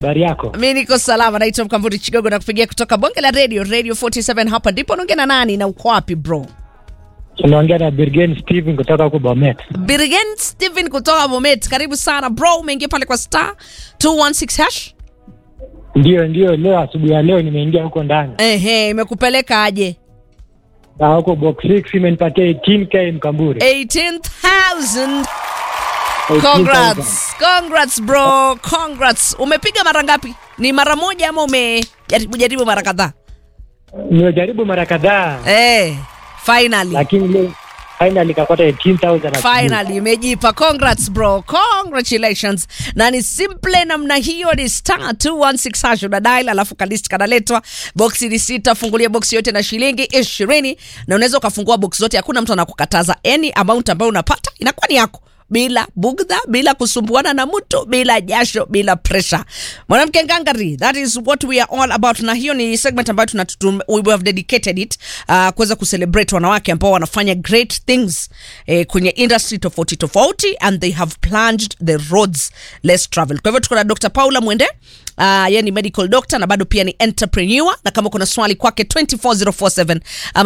Habari yako? Mi niko salama, naitwa Mkamvuri Chigogo na kupigia kutoka bonge la radio radio 47 hapa ndipo. Naongea na nani na uko wapi bro? Unaongea na Birgen Steven kutoka huko Bomet. Birgen Steven kutoka Bomet, karibu sana bro. Umeingia pale kwa star 216 hash. Ndio, ndio, leo asubuhi ya leo nimeingia huko ndani Ehe, imekupeleka aje? na huko box 6 imenipatia 18k Mkamburi. 18000 18,000. Congrats. Congrats bro. Congrats. Umepiga mara ngapi? Ni mara moja ama umejaribu jaribu mara kadhaa? Nimejaribu mara kadhaa Eh, finally. lakini leo finally kakota 18,000 asubuhi. Finally imejipa. Congrats bro, congratulations. Na ni simple namna hiyo, ni star 216 hash una dial, alafu kalist kanaletwa. Boksi ni sita, fungulia boksi yote na shilingi ishirini, na unaweza ukafungua boksi zote, hakuna mtu anakukataza. Any amount ambayo unapata inakuwa ni yako bila bugdha, bila kusumbuana na mtu, bila jasho, bila pressure. Mwanamke ngangari, that is what we are all about, na hiyo ni segment ambayo tunatum, we have dedicated it uh, kuweza kucelebrate wanawake ambao wanafanya great things eh, kwenye industry tofauti tofauti and they have plunged the roads less travel. Kwa hivyo tuko na Dr. Paula Mwende Uh, yeye ni medical doctor na bado pia ni entrepreneur, na kama kuna swali kwake 24047 ama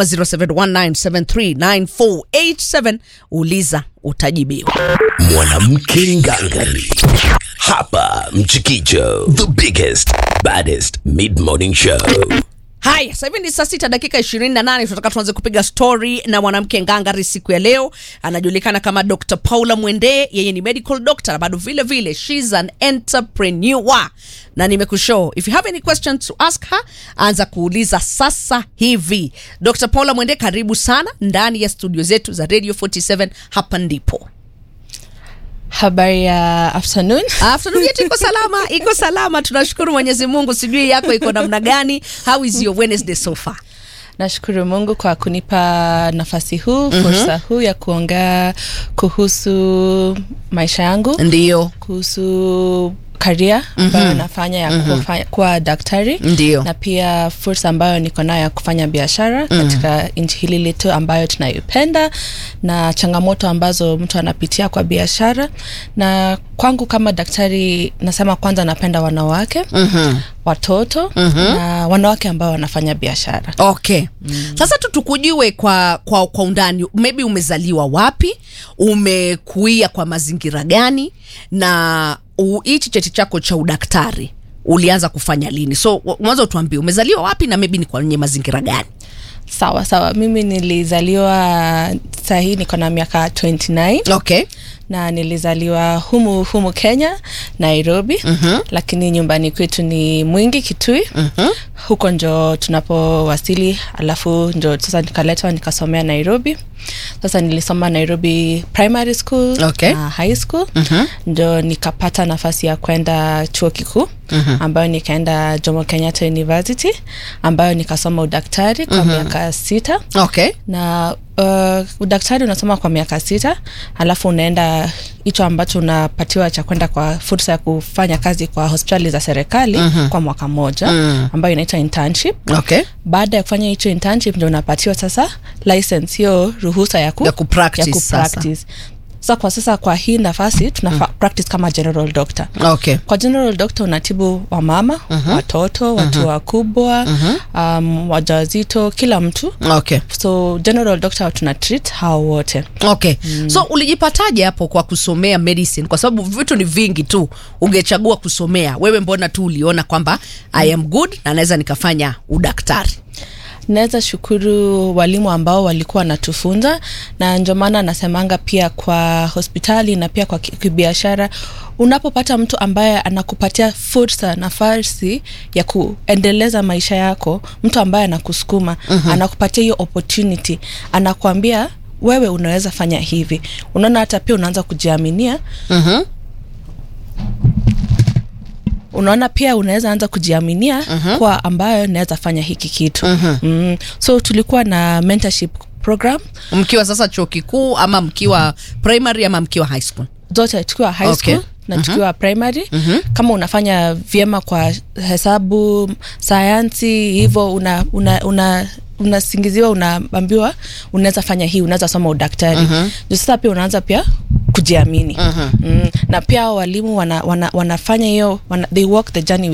0719739487 uliza utajibiwa. Mwanamke ngangari hapa Mchikicho, the biggest baddest mid morning show. Haya, sasa hivi ni saa sita dakika ishirini na nane. Tunataka tuanze kupiga story na mwanamke ngangari siku ya leo. Anajulikana kama Dr. Paula Mwende, yeye ni medical doctor na bado vile vile she's an entrepreneur, na nimekushow if you have any questions to ask her, anza kuuliza sasa hivi. Dr. Paula Mwende, karibu sana ndani ya studio zetu za Radio 47. Hapa ndipo Habari ya afternoon. afternoon yetu iko salama, iko salama, tunashukuru Mwenyezi Mungu. Sijui yako iko namna gani? How is your Wednesday so far? Nashukuru Mungu kwa kunipa nafasi huu, fursa huu ya kuongea kuhusu maisha yangu, Ndio, kuhusu karia ambayo nafanya ya kufanya, kuwa daktari Ndio. na pia fursa ambayo niko nayo ya kufanya biashara katika nchi hili letu ambayo tunaipenda na changamoto ambazo mtu anapitia kwa biashara. Na kwangu kama daktari, nasema kwanza napenda wanawake watoto na wanawake ambao wanafanya biashara. Okay. Sasa tu tukujue kwa, kwa, kwa undani, maybe umezaliwa wapi, umekuia kwa mazingira gani, na u- hichi cheti chako cha udaktari ulianza kufanya lini? So wa- mwanzo utuambie umezaliwa wapi na maybe ni kwenye mazingira gani? Sawa sawa, mimi nilizaliwa sahii niko na miaka 29 Okay. na nilizaliwa humu humu Kenya, Nairobi. Lakini nyumbani kwetu ni Mwingi, Kitui. Huko njo tunapowasili, alafu njo sasa nikaletwa nikasomea Nairobi. Sasa nilisoma Nairobi primary school Okay. na high school ndio nikapata nafasi ya kwenda chuo kikuu ambayo nikaenda Jomo Kenyatta University ambayo nikasoma udaktari kwa miaka sita Okay. na uh, udaktari unasoma kwa miaka sita alafu unaenda hicho ambacho unapatiwa cha kwenda kwa fursa ya kufanya kazi kwa hospitali za serikali kwa mwaka moja ambayo inaitwa internship Okay. baada ya kufanya hicho internship ndio unapatiwa sasa license hiyo ruhusa ya, ku, Ya kupractice ya kupractice. Sasa kwa sasa kwa hii nafasi tuna practice kama general doctor Okay. kwa general doctor unatibu wamama watoto watu wakubwa um, wajawazito kila mtu Okay. so general doctor tuna treat hao wote Okay. So ulijipataje hapo kwa kusomea medicine? Kwa sababu vitu ni vingi tu, ungechagua kusomea wewe, mbona tu uliona kwamba I am good na naweza nikafanya udaktari? naweza shukuru walimu ambao walikuwa wanatufunza na ndio maana nasemanga pia kwa hospitali na pia kwa ki- kibiashara unapopata mtu ambaye anakupatia fursa nafasi ya kuendeleza maisha yako mtu ambaye anakusukuma anakupatia hiyo opportunity anakuambia wewe unaweza fanya hivi unaona hata pia unaanza kujiaminia unaona pia unaweza anza kujiaminia kwa ambayo naweza fanya hiki kitu mm. so tulikuwa na mentorship program Mkiwa sasa chuo kikuu ama mkiwa primary ama mkiwa high school? zote tukiwa high Okay. school na tukiwa primary kama unafanya vyema kwa hesabu sayansi hivyo una, una, una unasingiziwa unaambiwa unaweza fanya hii unaweza soma udaktari uh-huh. sasa pia unaanza pia kujiamini uh-huh. mm, na pia hao walimu wana, wana, wanafanya hiyo wana, they walk the journey